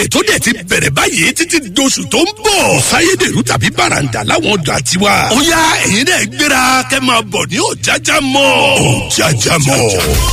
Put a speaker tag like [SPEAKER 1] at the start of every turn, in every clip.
[SPEAKER 1] ètò dẹ̀ ti bẹ̀rẹ̀ báyìí títí doṣù tó ń bọ̀. sáyédèrú tàbí bàràǹdà láwọn ọjà tiwa. ó yá ẹ̀yin náà gbéra kẹ́ máa bọ̀ ní òjájá mọ́. òjájá mọ́.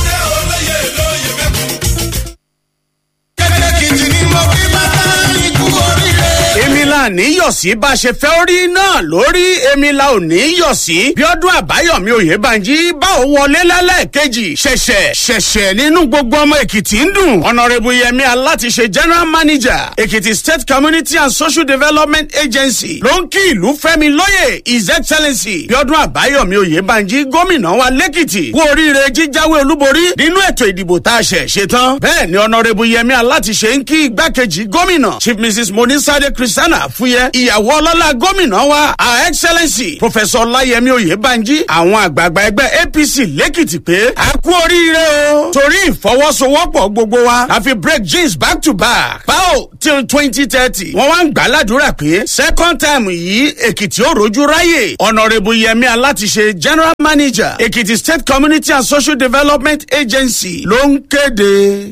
[SPEAKER 2] èmi la ní yọ̀ sí bá a ṣe fẹ́ orí náà lórí èmi la ò ní yọ̀ sí bíọ́dún àbáyọ̀mí òyebànjí bá ò wọlé lẹ́lẹ́kejì ṣẹ̀ṣẹ̀ ṣẹ̀ṣẹ̀ nínú gbogbo ọmọ èkìtì ń dùn ọ̀nàrẹ́bù yẹmi alátiṣe general manager èkìtì state community and social development agency ló ń kí ìlú fẹ́mi lóye his excellency bíọ́dún àbáyọ̀mí òyebànjí gómìnà wa lẹ́kìtì kú oríire jíjáwé olúborí nínú ètò ìdìbò tá a ṣẹ̀ ṣe tán bẹ́ẹ̀ ni ọ̀nàrẹ́bù yẹmi alátiṣe ń kí igbákejì gómìnà chief mrs monisade christiana fúyẹ́ ìyàwó ọlọ́lá gómìnà wa her excellency professor ọláyẹmí oyèbánjí àwọn àgbààgbà ẹgbẹ́ apc lẹ́kìtì pé a kú oríire o torí ìfọwọ́sowọ́pọ̀ gbogbo wa la fi break jeans back to back báwo till twenty thirty wọ́n wá ń gbà ládùúrà pé second time yìí èkìtì ó rojú ráyè honourable yẹmi alátiṣe general manager èkìtì state community and social development agency ló ń kéde.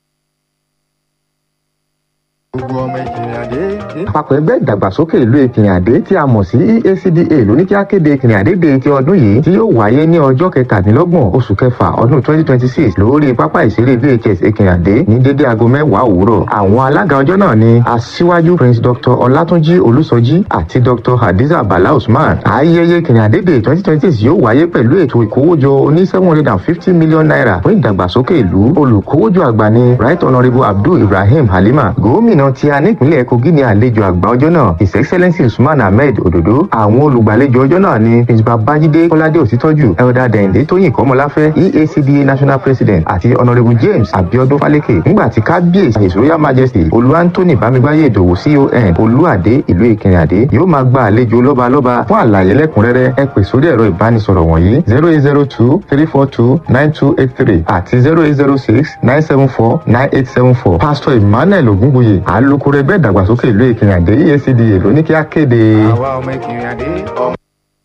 [SPEAKER 3] gbogbo ọmọ ìkìrìnàdé. àpapọ̀ ẹgbẹ́ ìdàgbàsókè ìlú ìkìrìnàdé tí a mọ̀ sí EACDA ló ní kí á kéde ìkìrìnàdé de ti ọdún yìí tí yóò wáyé ní ọjọ́ kẹtàdínlọ́gbọ̀n oṣù kẹfà ọdún twenty twenty six lórí pápá ìṣeré VHS ìkìrìnàdé ní dédé aago mẹ́wàá òwúrọ̀. àwọn alága ọjọ́ náà ni aṣíwájú prince dr ọlátúnjí olúsọjí àti dr hadiza bala usman. ayẹyẹ ìkìrìnàdé de twenty twenty six yóò wáyé pẹ̀lú ètò ìkówójọ oní seven hundred and fifty million naira fún ìdàgbàsókè ìlú olùkówójọ àgbà ni right honourable abdul ibrahim halima gómìnà gómìnà tí a nípìnlẹ̀ kogi ní àlejò àgbà ọjọ́ náà his excellence usman ahmed ododo àwọn olùgbàlejò ọjọ́ náà ni prince babájídé kọ́ládé òsítọ́jú elder dẹ̀yìndé tóyìn kọ́mọláfẹ́ eacda national president àti honourable james abiodun faleke nígbà tí kábíyèsí his royal majesty olú anthony bámigbáyé ìdòwú con olúàdé ìlú ìkìrìnàdé yóò máa gba àlejò lọ́balọ́ba fún àlàyé lẹ́kùnrẹ́rẹ́ ẹ pè sórí ẹ̀rọ ìbánisọ̀rọ̀ wọ̀nyí zero eight zero two three four two nine two eight three àti zero eight zero six nine seven four nine eight seven four pastor emmanuel ogunbuye alukoro ẹgbẹ́ ìdàgbàsókè ìlú ìkìrìnàdé EACDA ló ní kí á kéde. àwa ọmọ ìkìrìnàdé ọmọ.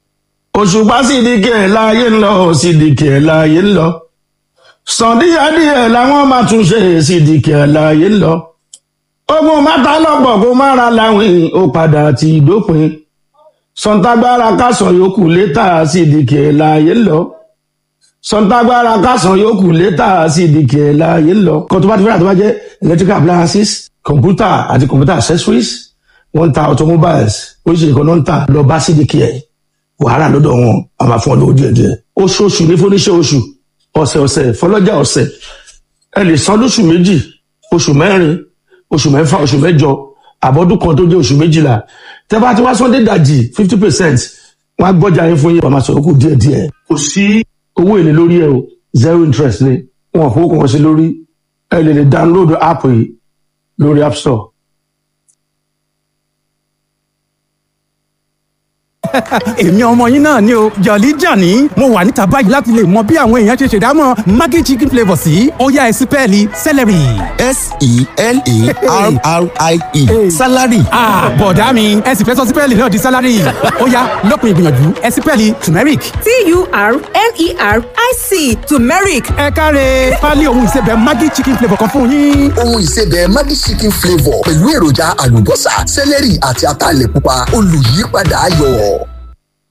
[SPEAKER 4] òṣùpá sídìkì ẹ̀ láàyè ń lọ sídìkì ẹ̀ láàyè ń lọ sàndíyàdíyẹ làwọn máa tún ṣe sídìkì ẹ̀ láàyè ń lọ ogun mátà lọ́pọ̀ kó má ra láwìn ó padà ti dópin sọ̀ǹtàgbára kásán yòókù létà sídìkì ẹ̀ láàyè ń lọ sọ̀ǹtàgbára kásán yòókù létà sídìkì ẹ̀ láàyè ń lọ kó tó bá ti fẹ́ràn tó bá jẹ́ electrical appliances kọ̀ǹpútà àti kọ̀ǹpútà accessories wọ́n ń ta automobiles oríṣiríṣi kan náà ń tà lọ bá sídìkì ẹ̀ wàhálà lọ́dọ̀ wọn a máa fún ọ lówó díẹ̀ díẹ̀ oṣooṣù ní fúnníṣẹ́ oṣù ọ̀sẹ̀ ọ̀sẹ̀ fọlọ́jà ọ̀sẹ̀ ẹ lè san lóṣù méjì oṣù mẹ́rin oṣù mẹ́fà oṣù mẹ́jọ àbọ̀dún kan tó jẹ́ oṣù méjìlá tẹ́ bá ti wá sunday dajì fifty percent wọ́n á gbọ́jà yín fún yín wọ́n máa sọ̀rọ̀ kù díẹ̀ díẹ̀ kò sí owó èlé lórí ẹ o zero interest ni wọn kò kàn sí lórí ẹ lè lè download app yìí lórí app store.
[SPEAKER 5] èmi ọmọ yín náà ni o jọ̀lí jàní mo wà níta báyìí láti lè mọ bí àwọn èèyàn ṣe ṣèdámọ̀ maggi chicken flavour sí ọ̀yá ẹ̀sìn pẹ́ẹ́lí celery.
[SPEAKER 6] s-e-l-a-r-r-i-e salary.
[SPEAKER 5] bọ̀dá mi ẹ sì fẹ́ sọ sípẹ́ẹ̀lì náà di salary ọ̀yá lópin ìgbìyànjú ẹ̀sìn pẹ́ẹ́lì turmeric.
[SPEAKER 7] t-u-r-m-e-r-i-c turmeric
[SPEAKER 5] ẹ káre pálí ohun ìsebẹ̀ maggi chicken flavour kan fún yín.
[SPEAKER 6] ohun ìsebẹ̀ maggi chicken flavour pẹ̀lú èròjà àlùbọ́sà sẹ́lẹ̀rì àti ataalẹ̀ pupa olùyípadà ayọ̀.